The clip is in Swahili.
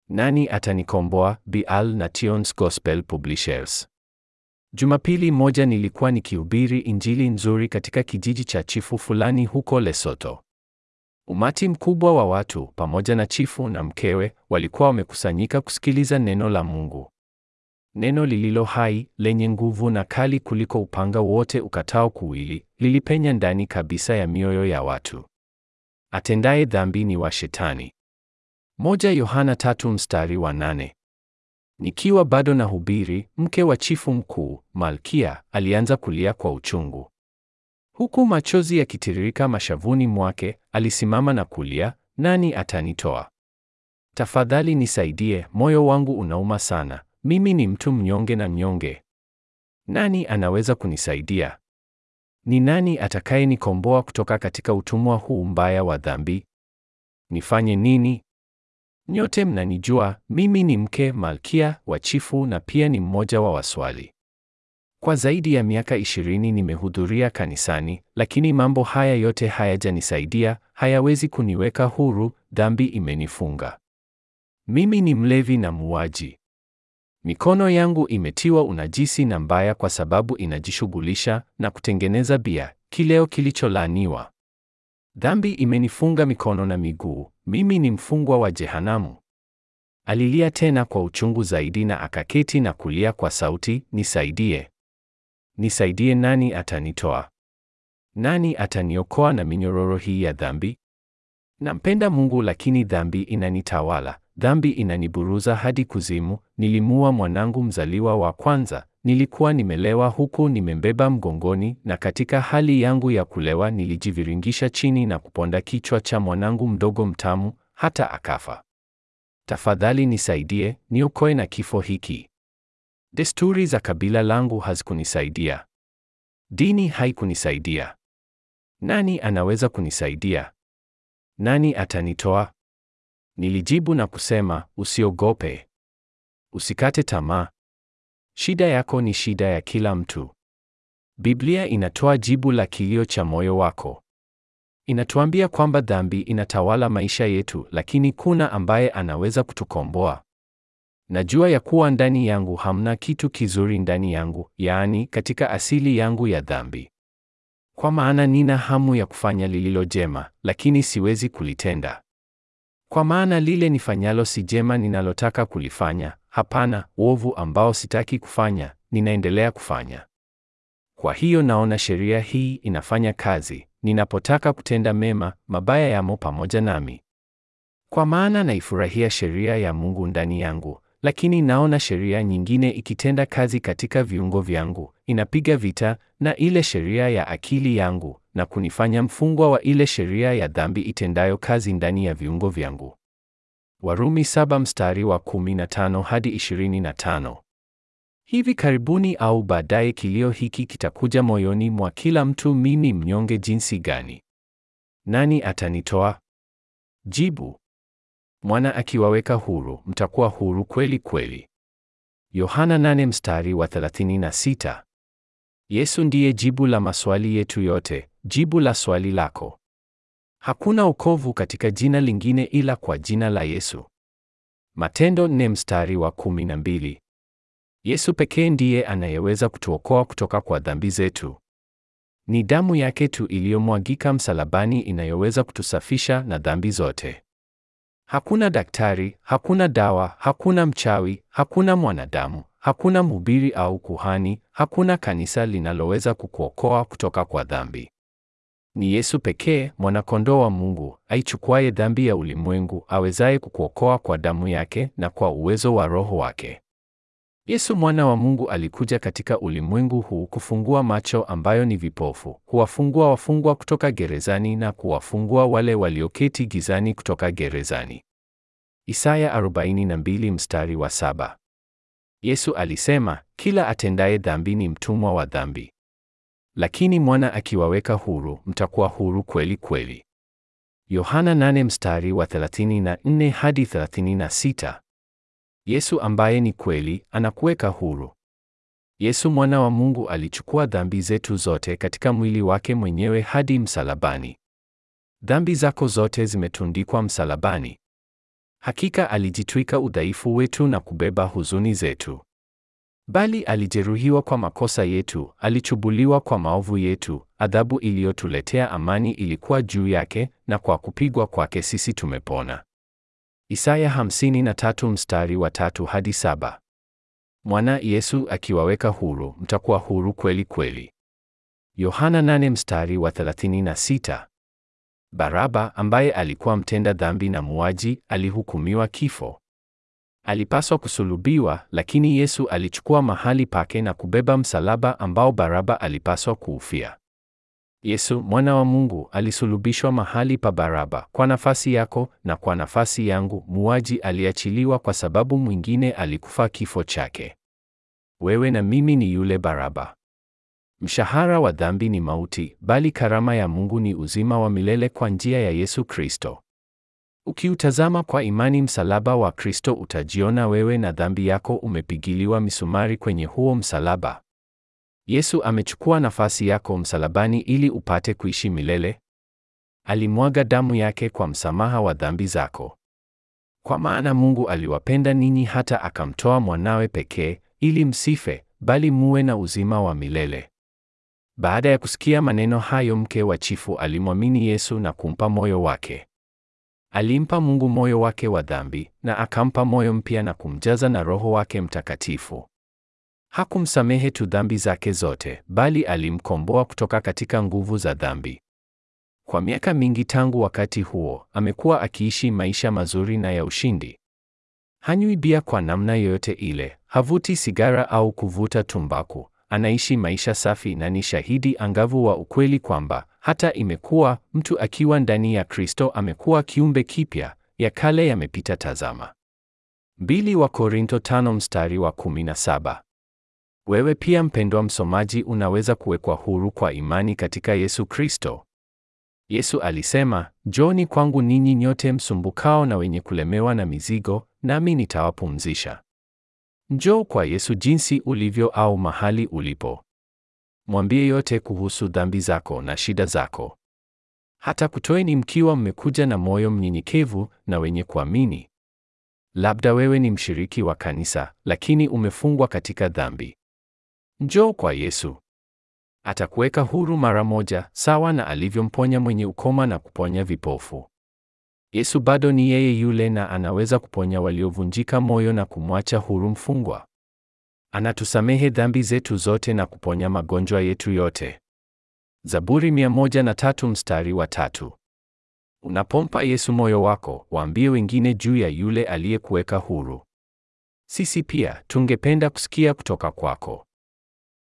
Nani atanikomboa? Bial na Tions Gospel Publishers. Jumapili moja nilikuwa nikihubiri injili nzuri katika kijiji cha chifu fulani huko Lesotho. Umati mkubwa wa watu pamoja na chifu na mkewe walikuwa wamekusanyika kusikiliza neno la Mungu. Neno lililo hai, lenye nguvu na kali kuliko upanga wote ukatao kuwili, lilipenya ndani kabisa ya mioyo ya watu. Atendaye dhambi ni wa Shetani. Moja Yohana tatu mstari wa nane. Nikiwa bado na hubiri, mke wa chifu mkuu, Malkia, alianza kulia kwa uchungu. Huku machozi yakitiririka mashavuni mwake, alisimama na kulia, nani atanitoa? Tafadhali nisaidie, moyo wangu unauma sana. Mimi ni mtu mnyonge na mnyonge. Nani anaweza kunisaidia? Ni nani atakayenikomboa kutoka katika utumwa huu mbaya wa dhambi? Nifanye nini? Nyote mnanijua, mimi ni mke malkia wa chifu na pia ni mmoja wa waswali. Kwa zaidi ya miaka ishirini nimehudhuria kanisani, lakini mambo haya yote hayajanisaidia, hayawezi kuniweka huru, dhambi imenifunga. Mimi ni mlevi na muuaji. Mikono yangu imetiwa unajisi na mbaya kwa sababu inajishughulisha na kutengeneza bia, kileo kilicholaaniwa. Dhambi imenifunga mikono na miguu, mimi ni mfungwa wa jehanamu. Alilia tena kwa uchungu zaidi na akaketi na kulia kwa sauti, nisaidie. Nisaidie, nani atanitoa? Nani ataniokoa na minyororo hii ya dhambi? Nampenda Mungu lakini dhambi inanitawala. Dhambi inaniburuza hadi kuzimu. Nilimua mwanangu mzaliwa wa kwanza, nilikuwa nimelewa huku nimembeba mgongoni, na katika hali yangu ya kulewa nilijiviringisha chini na kuponda kichwa cha mwanangu mdogo mtamu, hata akafa. Tafadhali nisaidie, niokoe na kifo hiki. Desturi za kabila langu hazikunisaidia. Dini haikunisaidia. Nani anaweza kunisaidia? Nani atanitoa? Nilijibu na kusema, usiogope. Usikate tamaa. Shida yako ni shida ya kila mtu. Biblia inatoa jibu la kilio cha moyo wako. Inatuambia kwamba dhambi inatawala maisha yetu, lakini kuna ambaye anaweza kutukomboa. Najua ya kuwa ndani yangu hamna kitu kizuri ndani yangu, yaani katika asili yangu ya dhambi. Kwa maana nina hamu ya kufanya lililo jema, lakini siwezi kulitenda. Kwa maana lile nifanyalo si jema ninalotaka kulifanya, hapana, uovu ambao sitaki kufanya, ninaendelea kufanya. Kwa hiyo naona sheria hii inafanya kazi, ninapotaka kutenda mema, mabaya yamo pamoja nami. Kwa maana naifurahia sheria ya Mungu ndani yangu, lakini naona sheria nyingine ikitenda kazi katika viungo vyangu, inapiga vita na ile sheria ya akili yangu na kunifanya mfungwa wa ile sheria ya dhambi itendayo kazi ndani ya viungo vyangu. Warumi saba mstari wa 15 hadi 25. Hivi karibuni au baadaye kilio hiki kitakuja moyoni mwa kila mtu, mimi mnyonge jinsi gani? Nani atanitoa? Jibu: Mwana akiwaweka huru, mtakuwa huru kweli kweli. Yohana 8 mstari wa 36. Yesu ndiye jibu la maswali yetu yote, jibu la swali lako. Hakuna wokovu katika jina lingine ila kwa jina la Yesu. Matendo 4 mstari wa 12. Yesu pekee ndiye anayeweza kutuokoa kutoka kwa dhambi zetu. Ni damu yake tu iliyomwagika msalabani inayoweza kutusafisha na dhambi zote. Hakuna daktari, hakuna dawa, hakuna mchawi, hakuna mwanadamu, hakuna mhubiri au kuhani, hakuna kanisa linaloweza kukuokoa kutoka kwa dhambi. Ni Yesu pekee, mwana-kondoo wa Mungu, aichukuaye dhambi ya ulimwengu, awezaye kukuokoa kwa damu yake na kwa uwezo wa Roho wake. Yesu mwana wa Mungu alikuja katika ulimwengu huu kufungua macho ambayo ni vipofu, kuwafungua wafungwa kutoka gerezani na kuwafungua wale walioketi gizani kutoka gerezani. Isaya 42 mstari wa saba. Yesu alisema, kila atendaye dhambi ni mtumwa wa dhambi. Lakini mwana akiwaweka huru, mtakuwa huru kweli kweli. Yohana 8 mstari wa 34 hadi 36. Yesu ambaye ni kweli anakuweka huru. Yesu mwana wa Mungu alichukua dhambi zetu zote katika mwili wake mwenyewe hadi msalabani. Dhambi zako zote zimetundikwa msalabani. Hakika alijitwika udhaifu wetu na kubeba huzuni zetu. Bali alijeruhiwa kwa makosa yetu, alichubuliwa kwa maovu yetu, adhabu iliyotuletea amani ilikuwa juu yake, na kwa kupigwa kwake sisi tumepona. Isaya 53 mstari wa tatu hadi saba. Mwana Yesu akiwaweka huru, mtakuwa huru kweli kweli. Yohana 8 mstari wa 36. Baraba ambaye alikuwa mtenda dhambi na muuaji, alihukumiwa kifo. Alipaswa kusulubiwa, lakini Yesu alichukua mahali pake na kubeba msalaba ambao Baraba alipaswa kuufia. Yesu mwana wa Mungu alisulubishwa mahali pa Baraba kwa nafasi yako na kwa nafasi yangu. Muuaji aliachiliwa kwa sababu mwingine alikufa kifo chake. Wewe na mimi ni yule Baraba. Mshahara wa dhambi ni mauti, bali karama ya Mungu ni uzima wa milele kwa njia ya Yesu Kristo. Ukiutazama kwa imani msalaba wa Kristo utajiona wewe na dhambi yako umepigiliwa misumari kwenye huo msalaba. Yesu amechukua nafasi yako msalabani ili upate kuishi milele. Alimwaga damu yake kwa msamaha wa dhambi zako. Kwa maana Mungu aliwapenda ninyi hata akamtoa mwanawe pekee ili msife, bali muwe na uzima wa milele. Baada ya kusikia maneno hayo, mke wa chifu alimwamini Yesu na kumpa moyo wake. Alimpa Mungu moyo wake wa dhambi na akampa moyo mpya na kumjaza na Roho wake Mtakatifu. Hakumsamehe tu dhambi zake zote, bali alimkomboa kutoka katika nguvu za dhambi. Kwa miaka mingi tangu wakati huo, amekuwa akiishi maisha mazuri na ya ushindi. Hanywi bia kwa namna yoyote ile, havuti sigara au kuvuta tumbaku. Anaishi maisha safi na ni shahidi angavu wa ukweli kwamba hata imekuwa mtu akiwa ndani ya Kristo amekuwa kiumbe kipya, ya kale yamepita, tazama. Mbili wa Korinto tano mstari wa kumi na saba. Wewe pia mpendwa msomaji, unaweza kuwekwa huru kwa imani katika Yesu Kristo. Yesu alisema, Njooni kwangu ninyi nyote msumbukao na wenye kulemewa na mizigo, nami nitawapumzisha. Njoo kwa Yesu jinsi ulivyo au mahali ulipo. Mwambie yote kuhusu dhambi zako na shida zako. Hata kutoeni mkiwa mmekuja na moyo mnyenyekevu na wenye kuamini. Labda wewe ni mshiriki wa kanisa, lakini umefungwa katika dhambi. Njoo kwa Yesu. Atakuweka huru mara moja, sawa na alivyomponya mwenye ukoma na kuponya vipofu. Yesu bado ni yeye yule na anaweza kuponya waliovunjika moyo na kumwacha huru mfungwa. Anatusamehe dhambi zetu zote na kuponya magonjwa yetu yote. Zaburi 103 mstari wa tatu. Unapompa Yesu moyo wako, waambie wengine juu ya yule aliyekuweka huru. Sisi pia tungependa kusikia kutoka kwako.